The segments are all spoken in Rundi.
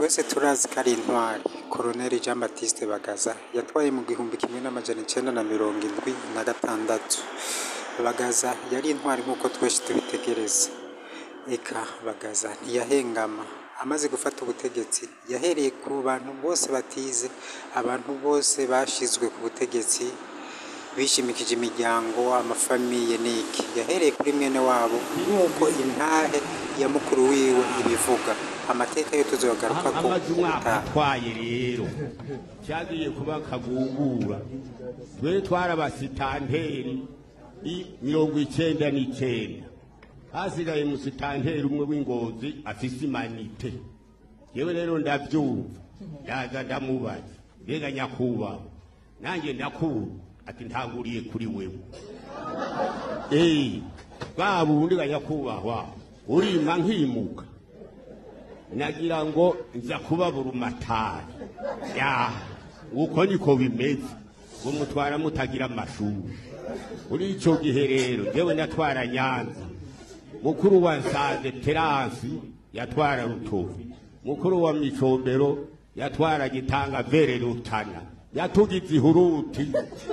twese turazi ko ari intwari koroneli jean baptiste bagaza yatwaye mu gihumbi kimwe n'amajana icenda na mirongo indwi na gatandatu bagaza yari intwari nk'uko twese tubitegereza eka bagaza ntiyahengama amaze gufata ubutegetsi yahereye ku bantu bose batize abantu bose bashizwe ku butegetsi bishimikije imiryango amafamiye n'iki yahereye kuri mwene wabo nk'uko intahe ya mukuru wiwe ibivuga amateka yo tuzogaruka ko amaze umwaka ubutaha atwaye rero cyagiye kuba akagugura twe twarabasitanteri i mirongo icenda n'icenda hasigaye musitanteri umwe w'ingozi afise imanite yewe rero ndavyumva ndaza ndamubaza mbega nyakubahwa nanjye ndakura ati ntanguriye kuri wewe eyi bwa bundi ga nyakubahwa urima nkimuka nagira ngo nza kubabura umatari ya uko niko bimeze ngo mutwara mutagira amashuri muri icyo gihe rero yewe natwara nyanza mukuru wa nsanze teransi yatwara rutovu mukuru wa micombero yatwara gitanga vere rutana yatugize ihuruti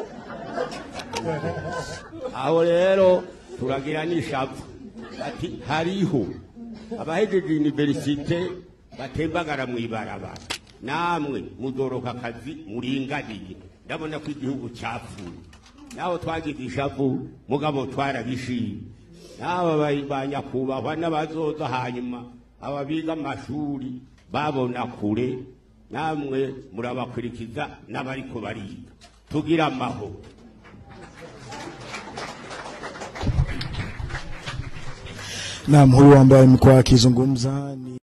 aho rero turagira n'ishavu ati hariho abahejeje universite batembagara mu ibarabara namwe muzoroka akazi muringaniye ndabona ko igihugu cyapfuye naho twagize ishavu mugabo twarabishimye n'aba ba- ba nyakubahwa n'abazoza hanyuma aba biga amashuri babona kure namwe murabakurikiza n'abariko bariga tugira amahoro Naam, huyu ambaye amekuwa akizungumza ni